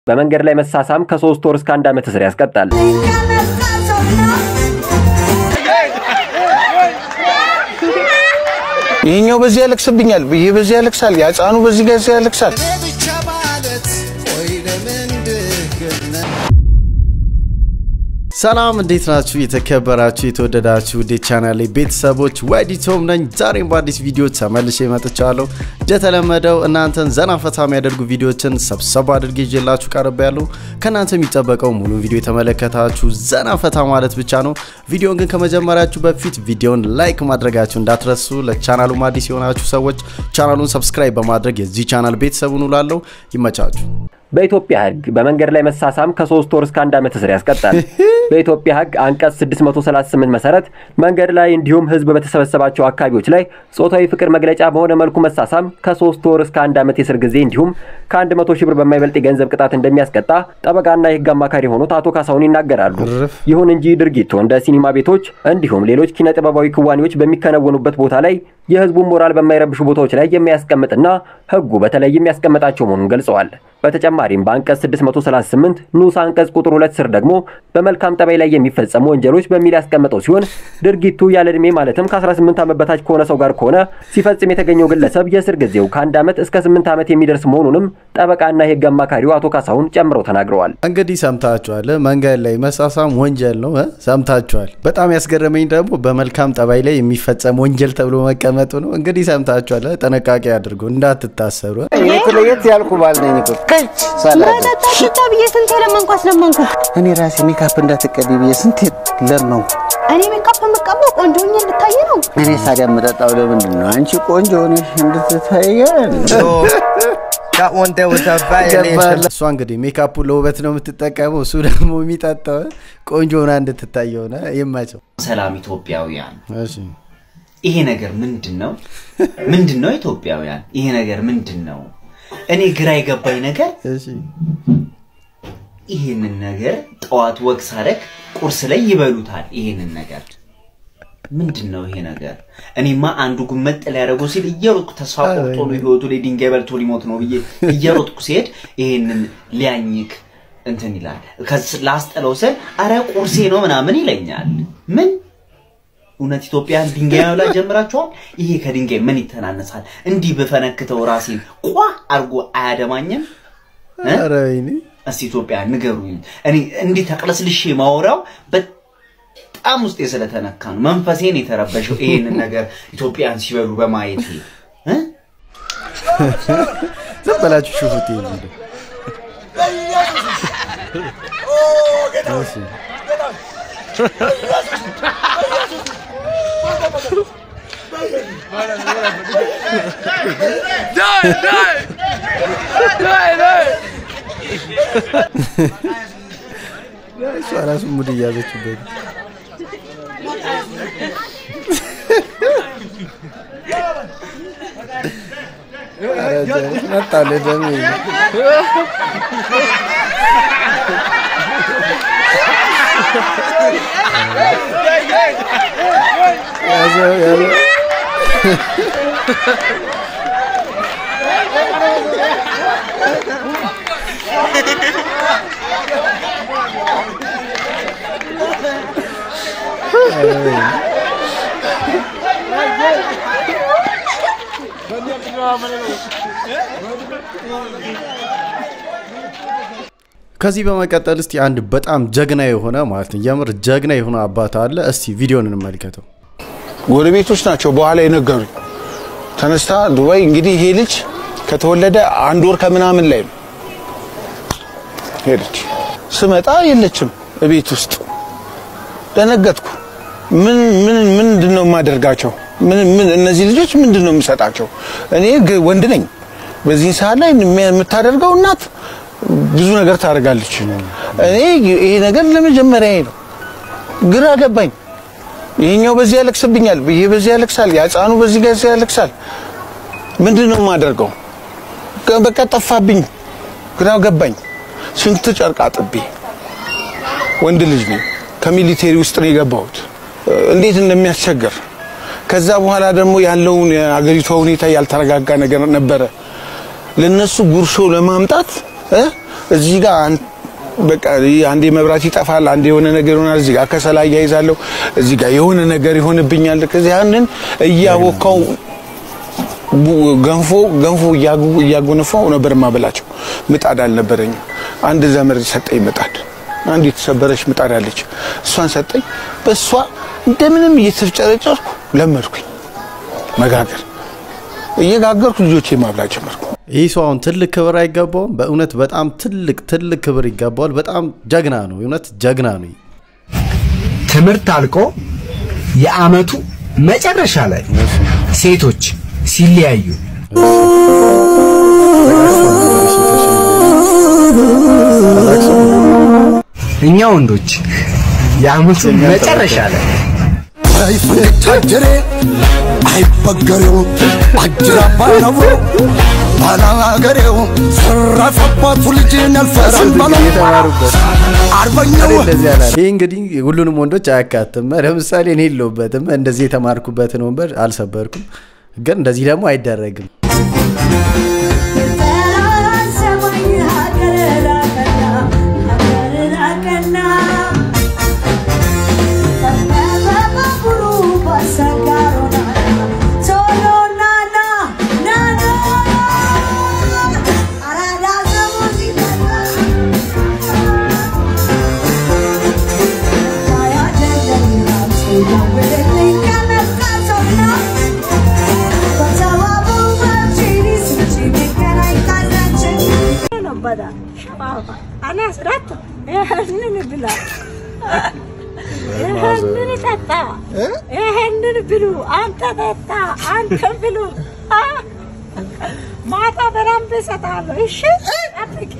በመንገድ ላይ መሳሳም ከሶስት ወር እስከ አንድ ዓመት እስር ያስቀጣል። ይሄኛው በዚህ ያለቅስብኛል፣ ይሄ በዚህ ያለቅሳል፣ ያጻኑ በዚህ ጋር ያለቅሳል። ሰላም እንዴት ናችሁ? የተከበራችሁ የተወደዳችሁ ውዴ ቻናሌ ቤተሰቦች ወዲቶም ነኝ። ዛሬም በአዲስ ቪዲዮ ተመልሼ መጥቻለሁ። እንደተለመደው እናንተን ዘና ፈታ የሚያደርጉ ቪዲዮችን ሰብሰብ አድርጌ ይዤላችሁ ቀርብ ያሉ ከእናንተ የሚጠበቀው ሙሉ ቪዲዮ የተመለከታችሁ ዘና ፈታ ማለት ብቻ ነው። ቪዲዮን ግን ከመጀመሪያችሁ በፊት ቪዲዮን ላይክ ማድረጋችሁ እንዳትረሱ። ለቻናሉም አዲስ የሆናችሁ ሰዎች ቻናሉን ሰብስክራይብ በማድረግ የዚህ ቻናል ቤተሰቡን ውላለሁ። ይመቻችሁ። በኢትዮጵያ ሕግ በመንገድ ላይ መሳሳም ከሶስት ወር እስከ አንድ ዓመት እስር ያስቀጣል። በኢትዮጵያ ሕግ አንቀጽ 638 መሰረት መንገድ ላይ እንዲሁም ሕዝብ በተሰበሰባቸው አካባቢዎች ላይ ጾታዊ ፍቅር መግለጫ በሆነ መልኩ መሳሳም ከሶስት ወር እስከ አንድ ዓመት የእስር ጊዜ እንዲሁም ከአንድ መቶ ሺህ ብር በማይበልጥ የገንዘብ ቅጣት እንደሚያስቀጣ ጠበቃና የሕግ አማካሪ የሆኑት አቶ ካሳሁን ይናገራሉ። ይሁን እንጂ ድርጊቱ እንደ ሲኒማ ቤቶች እንዲሁም ሌሎች ኪነ ጥበባዊ ክዋኔዎች በሚከናወኑበት ቦታ ላይ የሕዝቡን ሞራል በማይረብሹ ቦታዎች ላይ የሚያስቀምጥና ሕጉ በተለይም ያስቀመጣቸው መሆኑን ገልጸዋል። በተጨማሪም በአንቀጽ 638 ንዑስ አንቀጽ ቁጥር ሁለት ስር ደግሞ በመልካም ጠባይ ላይ የሚፈጸሙ ወንጀሎች በሚል ያስቀመጠው ሲሆን ድርጊቱ ያለ ዕድሜ ማለትም ከ18 ዓመት በታች ከሆነ ሰው ጋር ከሆነ ሲፈጽም የተገኘው ግለሰብ የእስር ጊዜው ከአንድ ዓመት እስከ 8 ዓመት የሚደርስ መሆኑንም ጠበቃና የሕግ አማካሪው አቶ ካሳሁን ጨምረው ተናግረዋል። እንግዲህ ሰምታችኋል። መንገድ ላይ መሳሳም ወንጀል ነው እ ሰምታችኋል። በጣም ያስገረመኝ ደግሞ በመልካም ጠባይ ላይ የሚፈጸም ወንጀል ተብሎ መቀመጡ ነው። እንግዲህ ሰምታችኋል። ጥንቃቄ አድርጉ እንዳትታሰሩ። ለየት ያልኩ ባል ነኝ እኮ ከች ሰላም መጠጣ ብዬ ስንት ለመንኩ አስለመንኩ። እኔ ራሴ ሜካፕ እንዳትቀቢ ብዬ ስንት ለመንኩ። እኔ ሜካፕ የምቀባው ቆንጆ ሆኜ እንድታይ ነው። እኔ ታዲያ የምጠጣው ለምንድን ነው? አንቺ ቆንጆ ሆነሽ እንድትታየን። That one there was a violation. እሷ እንግዲህ ሜካፑ ለውበት ነው የምትጠቀመው፣ እሱ ደግሞ የሚጠጣው ቆንጆ ሆና እንድትታይ ሆነ። ይመቸው። ሰላም ኢትዮጵያውያን፣ እሺ ይሄ ነገር ምንድን ነው? ምንድን ነው ኢትዮጵያውያን? ይሄ ነገር ምንድን ነው? እኔ ግራ የገባኝ ነገር እሺ ይሄንን ነገር ጠዋት ወግ ሳደርግ ቁርስ ላይ ይበሉታል። ይሄንን ነገር ምንድን ነው ይሄ ነገር? እኔማ አንዱ ጉመጥ ሊያደርገው ሲል እየሮጥኩ ተስፋ ቆርጦ ነው ህይወቱ ላይ ድንጋይ በልቶ ሊሞት ነው ብዬ እየሮጥኩ ሲሄድ ይሄንን ሊያኝክ እንትን ይላል። ከስ- ላስጠለው ስል አረ ቁርሴ ነው ምናምን ይለኛል። ምን እውነት ኢትዮጵያን ድንጋይ መብላት ጀምራችኋል? ይሄ ከድንጋይ ምን ይተናነሳል? እንዲህ ብፈነክተው ራሴን ቋ አድርጎ አያደማኝም? እ? ኧረ ወይኔ እስቲ ኢትዮጵያ ንገሩኝ። እኔ እንዲህ ተቅለስልሼ ማወራው በጣም ውስጤ ስለተነካ ነው። መንፈሴን የተረበሸው ይሄንን ነገር ኢትዮጵያን ሲበሉ በማየት እ? ዝም በላችሁ ሹፉት። ይሄ ቪዲዮ እሺ እሷ ራሱ ሙድ እያዘችበት ነው። ኧረ ጀ- መጣልህ ደሜ ያዘው ያዘው ከዚህ በመቀጠል እስቲ አንድ በጣም ጀግና የሆነ ማለት ነው የምር ጀግና የሆነ አባት አለ። እስቲ ቪዲዮን እንመልከተው። ጎረቤቶች ናቸው በኋላ የነገሩኝ። ተነስታ ዱባይ እንግዲህ ይሄ ልጅ ከተወለደ አንድ ወር ከምናምን ላይ ነው ሄደች። ስመጣ የለችም እቤት ውስጥ ደነገጥኩ። ምን ምን ምንድን ነው የማደርጋቸው? ምን ምን እነዚህ ልጆች ምንድን ነው የምሰጣቸው? እኔ ግ- ወንድ ነኝ። በዚህ ሰዓት ላይ የሚ- የምታደርገው እናት ብዙ ነገር ታደርጋለች። እኔ ይሄ ነገር ለመጀመሪያ ነው። ግራ ገባኝ። ይሄኛው በዚህ ያለቅስብኛል፣ ይሄ በዚህ ያለቅሳል፣ ያጻኑ በዚህ ጋር ያለቅሳል። ምንድን ነው የማደርገው? ከ- በቃ ጠፋብኝ፣ ግራ ገባኝ። ስንት ጨርቅ አጥቤ ወንድ ልጅ ነኝ፣ ከሚሊቴሪ ውስጥ ነው የገባሁት። እንዴት እንደሚያስቸግር ከዛ በኋላ ደግሞ ያለውን የአገሪቷ ሁኔታ ያልተረጋጋ ነገር ነበረ። ለነሱ ጉርሾ ለማምጣት እ እዚህ ጋር አን- በቃ ይህ አንዴ መብራት ይጠፋል፣ አንዴ የሆነ ነገር ይሆናል። እዚህ ጋር ከሰላ እያይዛለሁ፣ እዚህ ጋር የሆነ ነገር ይሆንብኛል። ከዚህ ያንን እያወካው ቡ- ገንፎ ገንፎ እያጉ- እያጎነፋው ነበር ማበላቸው። ምጣድ አልነበረኝም። አንድ ዘመድ ሰጠኝ ምጣድ፣ አንድ የተሰበረች ምጣድ አለች። እሷን ሰጠኝ። በእሷ እንደምንም እየተፍጨረጨርኩ ለመድኩኝ መጋገር። እየጋገርኩ ልጆቼ ማብላት ጀመርኩ። ይህ ሰው አሁን ትልቅ ክብር አይገባውም? በእውነት በጣም ትልቅ ትልቅ ክብር ይገባዋል። በጣም ጀግና ነው። እውነት ጀግና ነው። ትምህርት አልቆ የአመቱ መጨረሻ ላይ ሴቶች ሲለያዩ እኛ ወንዶች የአመቱ መጨረሻ ላይ አይፈታጀሬ አይበገሬው አጅራ ባነቡ ባላገሬው ሰረፈባቱ ልጅን ያልፈራል ባለው አርበኛው ይህ እንግዲህ ሁሉንም ወንዶች አያካትም። ለምሳሌ እኔ የለሁበትም። እንደዚህ የተማርኩበትን ወንበር አልሰበርኩም፣ ግን እንደዚህ ደግሞ አይደረግም። ይህንን ብሉ፣ አንተ ጠጣ፣ አንተ ብሉ። ማታ በደንብ እሰጣለሁ። እሺ ጠብቂ።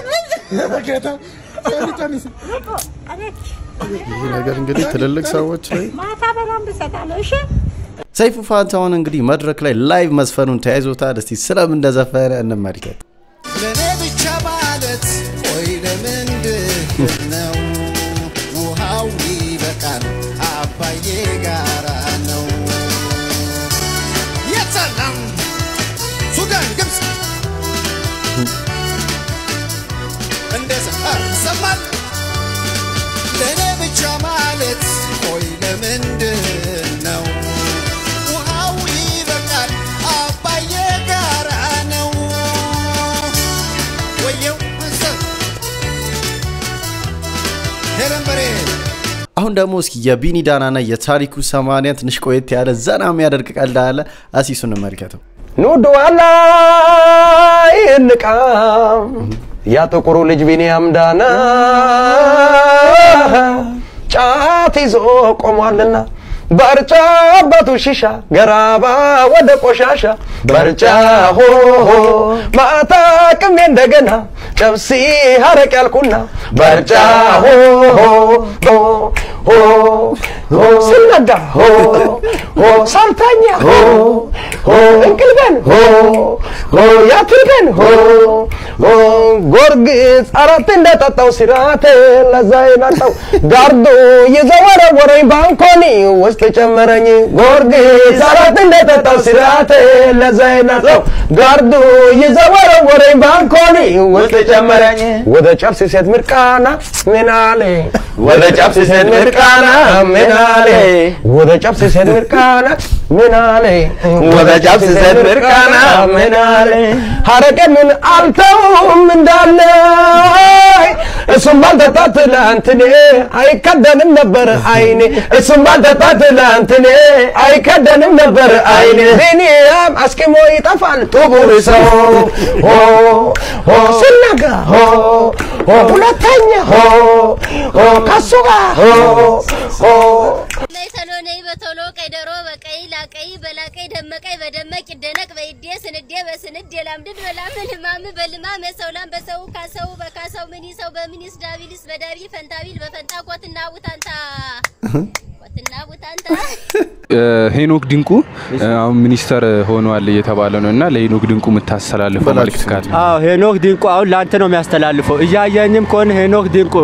ይህ ነገር እንግዲህ ትልልቅ ሰዎች ላይ ማታ በደንብ እሰጣለሁ። እሺ ሰይፉ ፋንታሁን እንግዲህ መድረክ ላይ ላይቭ መስፈኑን ተያይዞታል። እስቲ ስለምን እንደዘፈነ እንመልከት። ለእኔ ብቻ ማለት ቆይ ለምንድን ነው ውሃው ይበቃል አባዬ ጋራ ነው የሰላም ሱዳን ግብፅ እንደዛ ሰማል ለእኔ ብቻ ማለት ቆይ ለምንድን ነው ውሃው ይበቃል አባዬ ጋራ ነው ወየው እንሰት ሄለን በሬ አሁን ደግሞ እስኪ የቢኒ ዳናና የታሪኩ ሰማንያ ትንሽ ቆየት ያለ ዘና የሚያደርግ ቀልድ አለ። አሲሱ እንመልከተው። ኑዶ ላይ እንቃ ያ ጥቁሩ ልጅ ቢኒያም ዳና ጫት ይዞ ቆሟልና በርጫ አባቱ ሺሻ ገራባ ወደ ቆሻሻ በርጫ ሆሆ ማታ ቅሜ እንደገና ጨብሲ ሀረቅ ያልኩና በርጫ ሆሆ ሆ ሆ ስነጋ ሆ ሆ ሳልተኛ ሆ ሆ እንቅልበን ሆ ሆ ያትልበን ሆ ሆ ጎርግስ አራት እንደጠጣው ሲራቴ ለዛ የናጣው ጋርዶ የዘወረወረኝ ባንኮኒ ውስጥ ጨመረኝ ጎርግስ አራት እንደጠጣው ሲራቴ ለዛ የናጣው ጋርዶ የዘወረወረኝ ባንኮኒ ውስጥ ጨመረኝ ወደ ጨብሲ ሴት ምርቃና ምናሌ ወደ ጨብሲ ሴት ምርቃና ምናሌ ወደ ጨብሲ ሴት ምርቃና ምናሌ ወደ ጨብሲ ሴት ምርቃና ምናሌ ሀረቄ ምን አልተውም እንዳለ እሱም ባልጠጣ ትላንትኔ አይከደንም ነበር አይኔ እሱም ባልጠጣ ትላንትኔ አይከደንም ነበር አይኔ ቢኒያም አስኪሞ ይጠፋል ጥቁር ሰው ሆ ሆ ስናጋ ሆ ሆ ሁለተኛ ሆ ሆ ከሱ ጋር ሆ ሆ ነይ ተሎ ነይ በቶሎ ቀይ ደሮ በቀይ ላቀይ በላቀይ ደመቀይ በደመቅ ይደነቅ በይዴ ስንዴ በስንዴ ላምድድ በላምን ህማም በልማም ሰውላም በሰው ካሰው በካሰው ምን ሰው በሚኒስ ዳቢልስ በዳቢ ፈንታቢል በፈንታ ኮትና ቡታንታ ኮትና ቡታንታ ሄኖክ ድንቁ አሁን ሚኒስተር ሆኗል እየተባለ ነው እና ለሄኖክ ድንቁ የምታስተላልፈው መልዕክት ካለ? አዎ ሄኖክ ድንቁ አሁን ለአንተ ነው የሚያስተላልፈው። እያየኝም ከሆነ ሄኖክ ድንቁ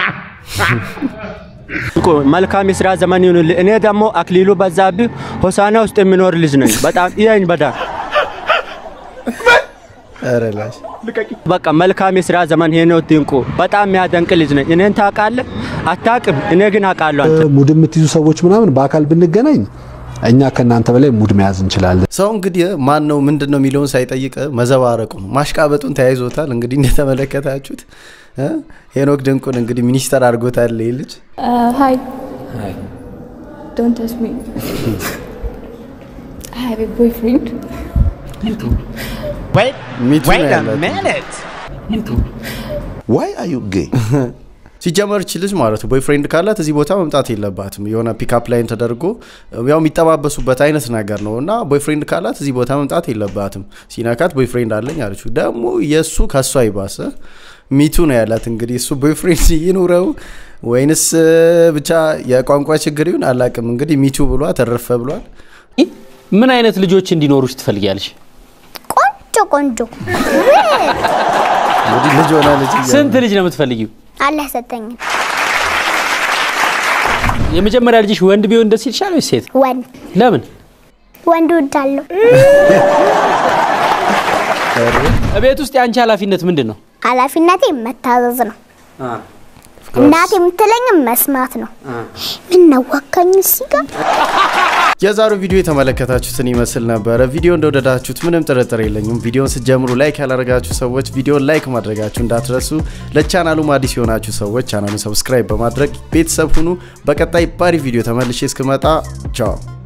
ድንቁ መልካም የስራ ዘመን ይሁንልህ። እኔ ደግሞ አክሊሉ በዛብህ ሆሳና ውስጥ የሚኖር ልጅ ነኝ። በጣም ይኸኝ በጣም ኧረ ላሽ በቃ መልካም የስራ ዘመን ሄኖክ ድንቁ በጣም የሚያደንቅ ልጅ ነኝ። እኔን ታውቃለህ? አታውቅም። እኔ ግን አውቃለሁ አንተ ሙድ የምትይዙ ሰዎች ምናምን በአካል ብንገናኝ እኛ ከእናንተ በላይ ሙድ መያዝ እንችላለን። ሰው እንግዲህ ማን ነው ምንድን ነው የሚለውን ሳይጠይቅ መዘባረቁ ነው ማሽቃበጡን ተያይዞታል። እንግዲህ እንደተመለከታችሁት እ? ሄኖክ ድንቁን እንግዲህ ሚኒስተር አድርጎታል ይህ ልጅ። Uh, hi. Don't touch me. I have a boyfriend. Wait, ሚቱ wait ነው a ያላት። minute. ዋይ አር ዩ ጌይ ሲጀመር እቺ ልጅ ማለት ነው ቦይፍሬንድ ካላት እዚህ ቦታ መምጣት የለባትም። የሆነ ፒክአፕ ላይን ተደርጎ ያው የሚጠባበሱበት አይነት ነገር ነው እና ቦይፍሬንድ ካላት እዚህ ቦታ መምጣት የለባትም። ሲነካት ቦይፍሬንድ አለኝ አለችው። ደግሞ የእሱ ከእሷ ይባሰ ሚቱ ነው ያላት። እንግዲህ እሱ ቦይፍሬንድ ይኑረው ወይንስ እ፣ ብቻ የቋንቋ ችግር ይሁን አላቅም። እንግዲህ ሚቱ ብሏ ተረፈ ብሏል። ምን አይነት ልጆች እንዲኖሩሽ ትፈልጊያለሽ? ቆንጆ ቆንጆ እንግዲህ ልጅ ሆና ልጅ እያለ ስንት ልጅ ነው የምትፈልጊው? አላህ ሰጠኝ። የመጀመሪያ ልጅሽ ወንድ ቢሆን ደስ ይልሻል ወይስ ሴት? ወንድ ለምን? ወንድ ወዳለሁ። ቤት ውስጥ የአንቺ ኃላፊነት ምንድን ነው? ኃላፊነቴ መታዘዝ ነው። እናቴ የምትለኝም መስማት ነው። ምን ነዋካኝ እዚህ ጋር የዛሬው ቪዲዮ የተመለከታችሁትን ይመስል ነበረ። ቪዲዮ እንደወደዳችሁት ምንም ጥርጥር የለኝም። ቪዲዮን ስትጀምሩ ላይክ ያላደረጋችሁ ሰዎች ቪዲዮን ላይክ ማድረጋችሁ እንዳትረሱ። ለቻናሉም አዲስ የሆናችሁ ሰዎች ቻናሉን ሰብስክራይብ በማድረግ ቤተሰብ ሁኑ። በቀጣይ ባሪ ቪዲዮ ተመልሼ እስክመጣ ቻው።